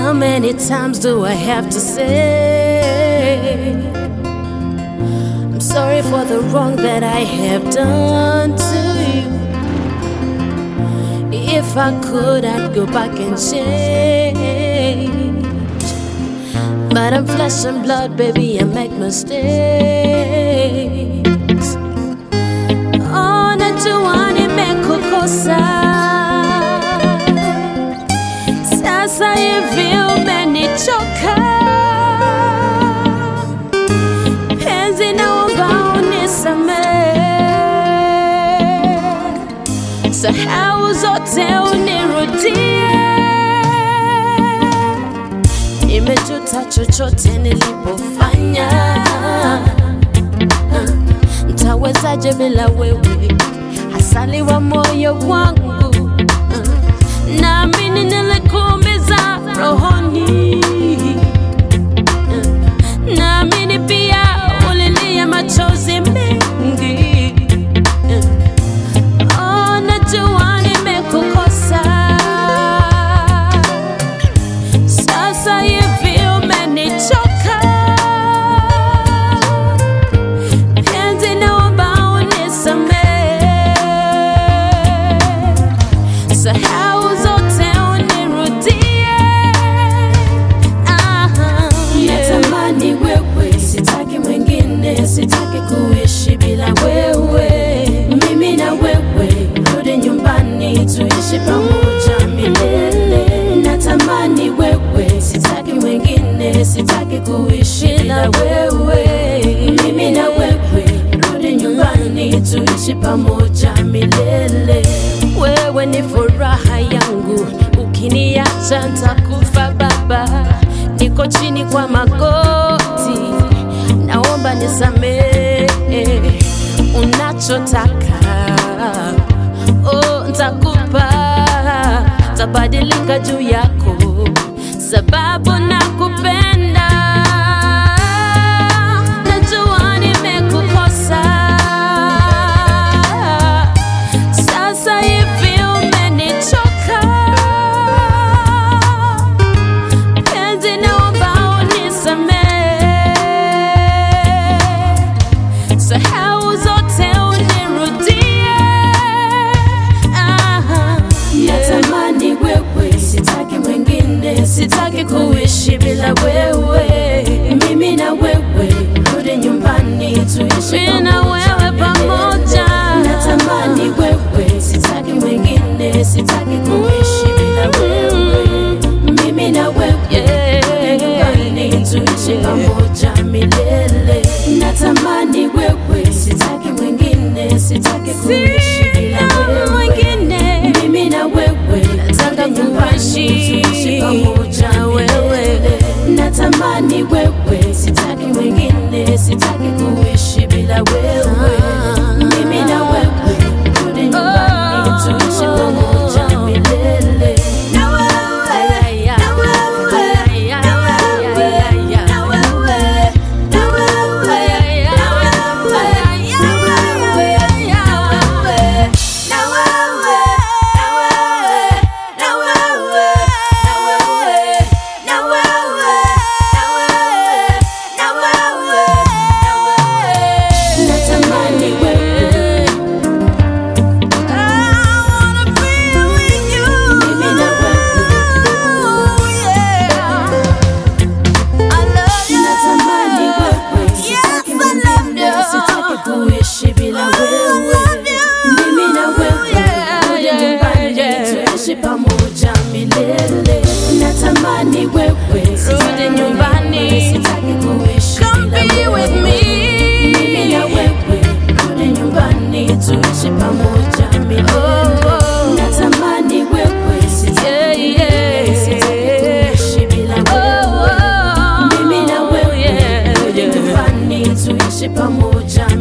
How many times do I have to say? I'm sorry for the wrong that I have done to you. If I could, I'd go back and change. But I'm flesh and blood, baby, I make mistakes. Oh, najua nimekukosa. Sasa hivi umenichoka. Penzi, naomba unisamehe. Sahau zote unirudie. Nimejuta chochote nilipofanya. Ntawezaje bila wewe, hasali wa moyo wangu. Naamini nilikuumiza rohoni. Naamini pia ulilia machozi mengi. Oh, najua nimekukosa. Sasa hivi umenichoka. Penzi, naomba unisamehe. Sahau zote unirudie. Aha, yeah. Natamani wewe, sitaki mwingine, sitaki kuishi bila wewe. Mimi na wewe, rudi nyumbani, tuishi pamoja milele. Natamani wewe, sitaki mwingine, sitaki kuishi bila wewe. Mimi na wewe, rudi nyumbani, tuishi pamoja milele. Wewe ni furaha yangu, ukiniacha ntakufa baba. Niko chini kwa magoti, naomba nisamehe. Unachotaka oh, ntakupa, tabadilika juu yako, sababu nakupenda. Najua nimekukosa sasa hivi umenichoka. Penzi, naomba unisamehe. Sahau zote unirudie. Aha, yeah. Natamani wewe, sitaki mwingine, sitaki kuishi bila wewe. Mimi na wewe, rudi nyumbani, tuishi Mimi na wewe pamoja. Natamani wewe, sitaki mwingine, sitaki kuishi bila wewe. Mimi na wewe, Yeah. nyumbani, tuishi pamoja milele. Natamani wewe, sitaki mwingine, sitaki kuishi bila Sina wewe. mwingine. Mimi na wewe Nataka twende nyumbani, kuishi tuishi pamoja na wewe. milele. Natamani wewe, sitaki mwingine, sitaki kuishi bila wewe. Mimi na wewe rudi nyumbani, tuishi pamoja milele. Na wewe, na wewe, na wewe, na wewe, na wewe, na wewe, na wewe, na wewe, na wewe, na wewe, na wewe, na wewe, na wewe, na wewe, na wewe. Natamani wewe mimi na Natamani wewe, sitaki mwingine, sitaki kuishi bila wewe. Mimi na wewe, rudi nyumbani, tuishi pamoja milele. Natamani wewe, Rudi nyumbani. sitaki kuishi Come bila be wewe. with me. Mimi na wewe, rudi nyumbani, tuishi pamoja milele. Oh, oh. Natamani wewe, sitaki Yeah, mwingine, sitaki yeah. kuishi bila wewe. Oh, oh. Mimi na wewe Yeah, rudi yeah. nyumbani tuishi pamoja